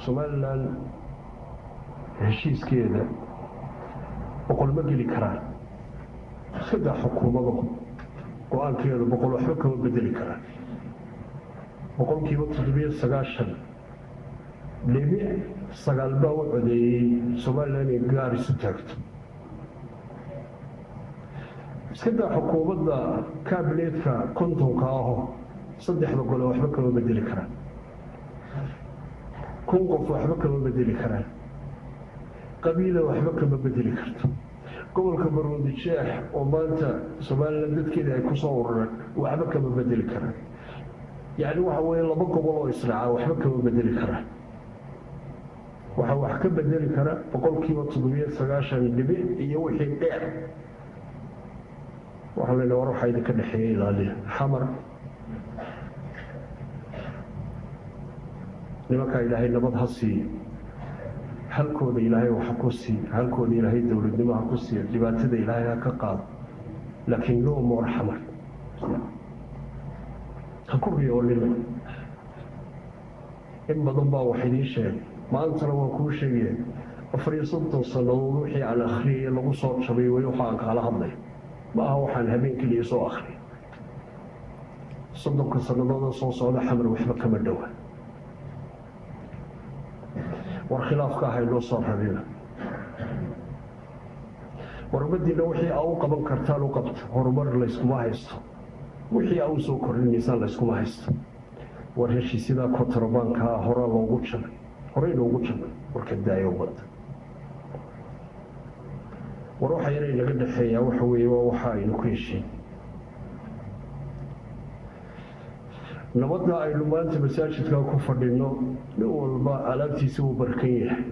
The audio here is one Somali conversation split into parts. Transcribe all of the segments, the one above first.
somalilan heshiiskeeda boqol ma geli karaan iskadaa xukuumado go-aankeedu boqol waxba kama bedeli karaan boqolkiiba toddobiyo sagaashan dhibic sagaal baa u codeeyey somalilan inay gaar isu taagto iskadaa xukuumadda kaabineedka kontonka aho saddexda gole waxba kama bedeli karaan kun qof waxba kama bedeli karaan qabiila waxba kama bedeli karto gobolka baroodi jeex oo maanta somalilan dadkeeda ay ku soo urureen waxba kama bedeli karaan yacni waxa weeye laba gobol oo israaca waxba kama bedeli karaan waxaa wax ka bedeli kara boqolkiiba toddobiyo sagaashan dhibic iyo wixii dheer waxaa la war waxaa idinka dhexeeya ilaaliya xamar nimankaa ilaahay nabad ha siiyo halkooda ilaahay waxa ku siiyo halkooda ilaahay dowladnimo ha ku siiyo dhibaatada ilaahay ha ka qaado laakiin no more xamar ha ku riyoolina in badan baa wax idiin sheegay maantana waan kuu sheegaya afar iyo soddon sannadood wixii aan akhriyay lagu soo jabay weli waxa aan kaala hadlay ma aha waxaan habeen keliya soo akhriyay soddonka sannadooda soo socda xamar waxba kama dhowa war khilaafka ahay noo soo rabina war ummadiina wixii aa u qaban kartaan u qabta horumar layskuma haysto wixii aa u soo kordhinaysaan layskuma haysto war heshiisyadaa kontrabaankaa horaa loogu jabay horey loogu jabay warka daayo ummadda war waxa yara inaga dhexeeyaa waxa weeye waa waxa aynu ku heshiin nabadda aynu maanta masaajidkaa ku fadhino nin walba alaabtiisa uu barkan yahay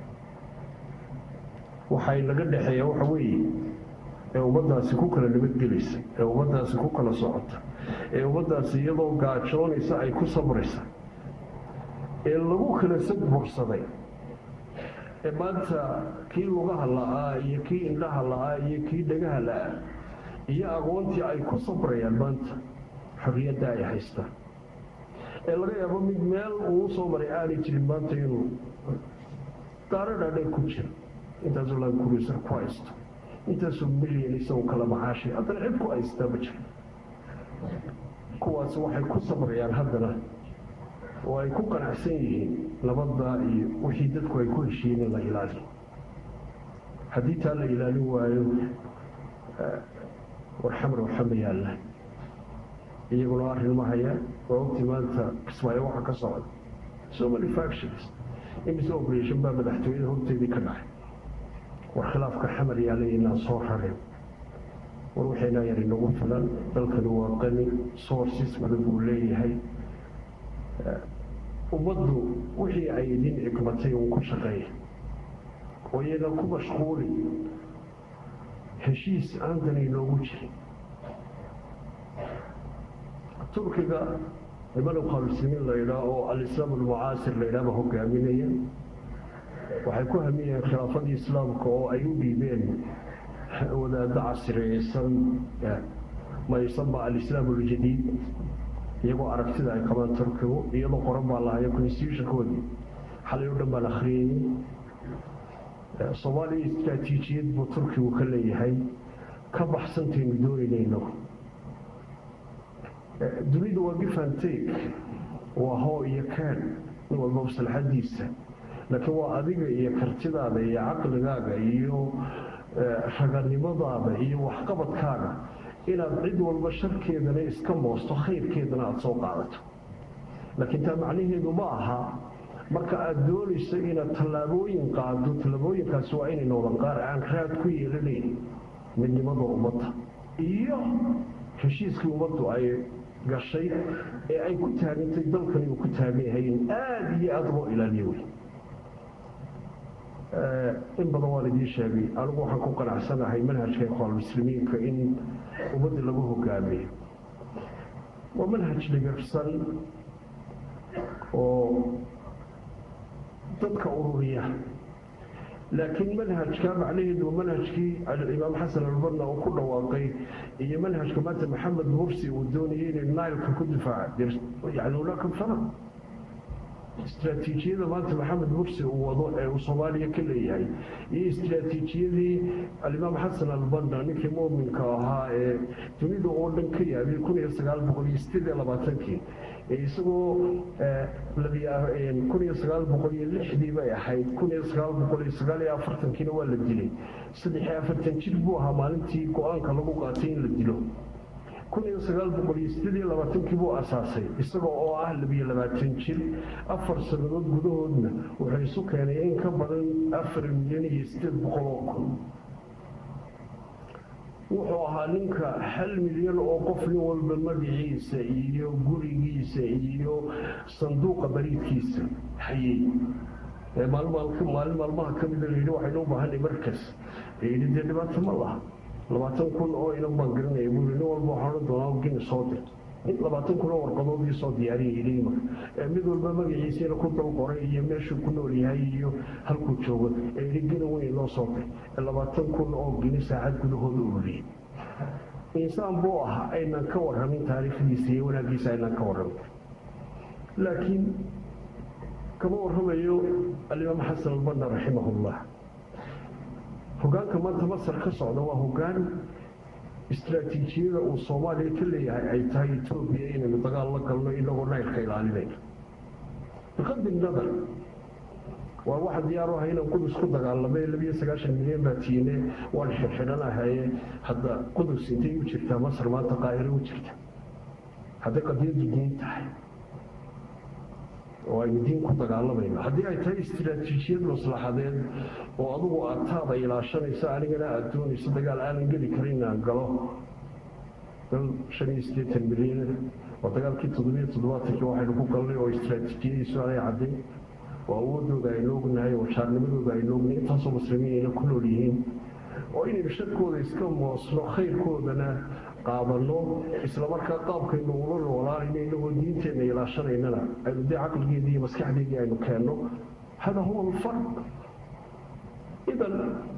waxay naga dhexeeyaa waxa weeye ee ummaddaasi ku kala nabadgelaysa ee ummaddaasi ku kala socota ee ummaddaasi iyadoo gaajoonaysa ay ku sabraysa ee lagu kala sadbursaday ee maanta kii lugaha la'aa iyo kii indhaha la'aa iyo kii dhagaha la'aa iyo aqoontii ay ku sabrayaan maanta xorriyadda ay haystaan ee laga yaabo mid meel uu soo maray aanay jirin maanta inuu daaro dhaadheer ku jiro intaasoo laankuruysar ku haysto intaasoo milyan isagoo kala macaashay haddana cid ku haystaa ma jiro kuwaasi waxay ku sabrayaan haddana oo ay ku qanacsan yihiin nabadda iyo wixii dadku ay ku heshiiyeen in la ilaaliyo haddii taa la ilaalin waayo war xamar waxa ma yaallaan iyaguna arrin ma hayaan waa ogtii maanta kismaayo waxa ka socda so many factions imise operation baa madaxtooyada horteedii ka dhacay war khilaafka xamar yaalay inaan soo rareen war waxaynaa yar inagu filan dalkani waa qani sources badan buu leeyahay ummaddu wixii ay idin xikmatay uun ku shaqeeya oo iyadan ku mashquuli heshiis aantan inoogu jirin turkiga niman ukhaaluslimiin la yidhaah oo alislaam almucaasir la yidhaahba hogaaminaya waxay ku hamiyeen khilaafadii islaamka oo ay u dhiibeen wadaaddo casriyeysan maysanba alislaam aljadiid iyagoo aragtida ay qabaan turkigu iyadoo qoran baa lahaya constitutionkoodii xalay o dhan baan akhriyayey soomaaliya istraatiijiyad buu turkigu ka leeyahay ka baxsantaynu doonayno dunida waa gifanteeg waa hoo iyo kaan nin walba maslaxadiisa laakiin waa adiga iyo kartidaada iyo caqligaaga iyo raganimadaada iyo waxqabadkaaga inaad cid walba sharkeedana iska moosto khayrkeedana aada soo qaadato laakiin taa macnaheedu ma aha marka aada doonayso inaad tallaabooyin qaado tallaabooyinkaasi waa inay noqdaan qaar aan raad ku yeelanayn midnimada ummadda iyo heshiiskii ummaddu ay gashay ee ay ku taagantay dalkani uu ku taagan yahay in aada iyo aada loo ilaaliyo wey in badan waan idiin sheegay anigu waxaan ku qanacsanahay manhajka ikhwaanmuslimiinka in ummadda lagu hogaamiyo waa manhaj dhigirsan oo dadka ururiya laakiin manhajka macnaheedu manhajkii imaam xasan albanna uu ku dhawaaqay iyo manhajka maanta maxamed mursi uu doonayay inay nailka ku difaaca yani hunaka faraq istraatiijiyada maanta maxamed mursi uu wado ee uu soomaaliya ka leeyahay iyo istraatiijiyadii alimaam xasan albanna ninkii muuminka ahaa ee dunida oo dhan ka yaabay kun iyo sagaal boqol iyo sideed iyo labaatankii isagoo kun iyo sagaal boqol iyo lixdii bay ahayd kun iyo sagaal boqol iyo sagaal iyo afartankiina waa la dilay saddex iyo afartan jir buu ahaa maalintii go-aanka lagu qaatay in la dilo kun iyo sagaal boqol iyo sideed iyo labaatankii buu asaasay isaga oo ah labiyo labaatan jir afar sannadood gudahoodna wuxuu isu keenay in ka badan afar milyan iyo sideed boqol oo kun wuxuu ahaa ninka hal milyan oo qof nin walba magaciisa iyo gurigiisa iyo sanduuqa bariidkiisa hayay maalin maalmaha ka mida layidhi waxaynu u baahanay markas layidhi dee dhibaato ma laha labaatan kun oo inan baan garanaya buuri nin walba waxaan odhan doonaa gini soo dir labaatan kun oo warqadoodii soo diyaariyay yidhi imaka mid walba magaciisiina ku dal qoray iyo meeshuu ku nool yahay iyo halkuu joogo ee yidhi gini weyn loo soo dir labaatan kun oo gini saacad gudahooda ururiyey insaan buu ahaa aynaan ka warramin taariikhdiisa iyo wanaaggiisa aynaan ka warramin laakiin kama warramayo alimaam xasan albanna raximahullah hogaanka maanta masar ka socda waa hogaan istraatiijiyada uu soomaaliya ka leeyahay ay tahay etoobiya inaynu dagaal la galno inagoo naylka ilaalinayno biqadri nadar waa waxa diyaaru aha inaan qudus ku dagaalamay labiyo sagaashan milyan baa tiine waan xirxidhanahaye hadda qudus intay u jirtaa masar maanta qaahiro u jirta hadday qadiyaddu diin tahay oo aynu diin ku dagaalamayno haddii ay tahay istraatiijiyad maslaxadeed oo adugu aad taada ilaashanaysa anigana aada doonayso dagaal aanan geli karin inaan galo dal shan iyo siddeetan milyan oo dagaalkii toddobiyo toddobaatankii waxaynu ku galnay oo istraatiijiyadiisu aanay cadday oo awoodooda aynu ognahay oo jaarnimadooda aynu ognahay intaasoo muslimiin ayna ku nool yihiin oo inaynu sharkooda iska moosno khayrkoodana qaadano islamarkaa qaabkaynu ula noolaanayno inagoo diinteenna ilaashanaynana aynu dee caqligeedii iyo maskaxdeedii aynu keenno hada huwa alfarq idan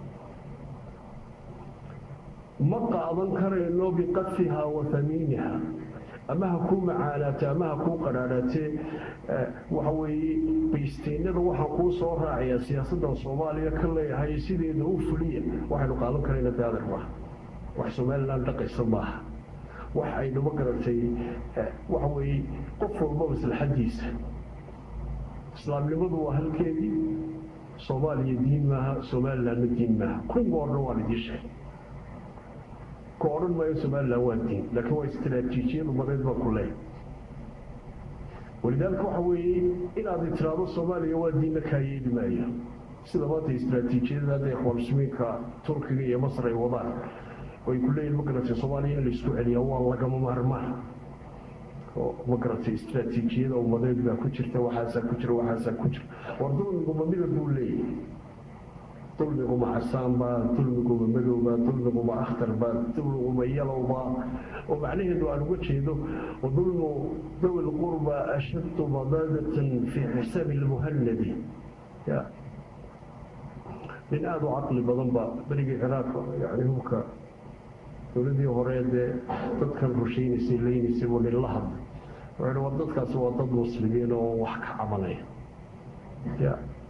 ma qaadan karayno biqadfihaa wa hamiiniha ama ha kuu macaanaate ama ha kuu qadhaadhaatee waxa weeye baysteynada waxaan kuu soo raacayaa siyaasaddan soomaaliya ka leeyahay sideeda u fuliya waxaynu qaadan karayna daadar maaha wax somalilan dhaqaysa maaha wax aynu ma garatay waxa weeye qof walba maslaxadiisa islaamnimadu waa halkeedii soomaaliya diin maaha somalilanna diin maaha kunga odhan waan idiin sheegay ka odhan maayo somalilan waa diin laakiin waa istraatiijiyad umadeed baa ku leeyahay walidaalika waxa weeye inaad tiraahdo soomaaliya waa diinna kaa yeeli maayo sida maanta istraatiijiyada hadda ikhwaanuslimiinka turkiga iyo masar ay wadaan ay ku leeyihin ma garatay soomaaliya in laisku celiyaa waa lagama maarmaan oo ma garatay istraatiijiyada umadeed baa ku jirta waxaasaa ku jira waxaasaa ku jira war dulmiguma midab buu leeyahay dulmiguma casaanbaa dulmiguma madowbaa dulmiguma akhtarba dulmiguma yalowbaa oo macnaheedu aan uga jeedo wadulmu dawi lqurba ashaddu madaadatan fii xisaabi lmuhanadi ya nin aada u caqli badan ba berigii ciraaq yani hubka dowladii hore dee dadkan rushaynaysay leynaysay buu nin la hadlay wuxuu war dadkaasi waa dad muslimiin oo wax ka cabanaya ya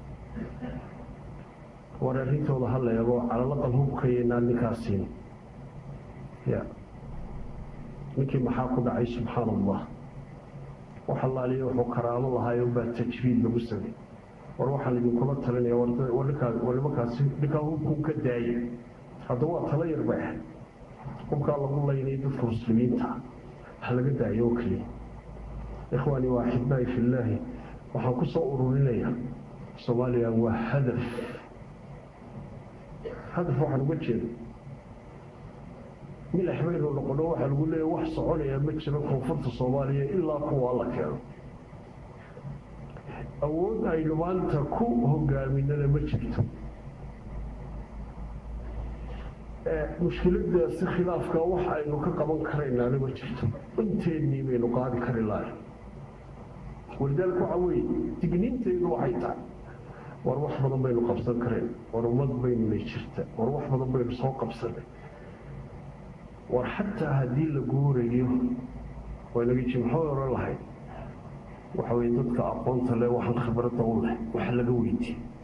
war arrintooda ha la eego calalaqal hubkayaynaa ninkaasiin ya ninkii maxaa ku dhacay subxaana allah wax allaaliya wuxuu karaamo lahaayo baa tajriid lagu samey war waxaan idinkula talinaya war nimankaasi ninkaa hubkuu ka daaya hadda waa tala yar bay ahayd hubkaa lagu laynay dadka muslimiinta ha laga daayo oo keliya ikhwaanii waa axibaa'i fillaahi waxaan ku soo ururinayaa soomaaliya waa hadaf hadaf waxaan uga jeeda milax baynu noqono waxaa lagu leeya wax soconaya ma jiro koonfurta soomaaliya ilaa kuwa la keeno awood aynu maanta ku hogaaminana ma jirto mushkiladaasi khilaafka wax aynu ka qaban karaynaana ma jirto inteennii baynu qaadi kari lahay walidaalika waxa weeye digniintaydu waxay tahay war wax badan baynu qabsan karayn war ummad baynuna jirta war wax badan baynu soo qabsanay war xataa haddii la guurayo waynaga jimxo oran lahayd waxa weye dadka aqoonta leh waxaan khibradda u leh wax laga weydiiyo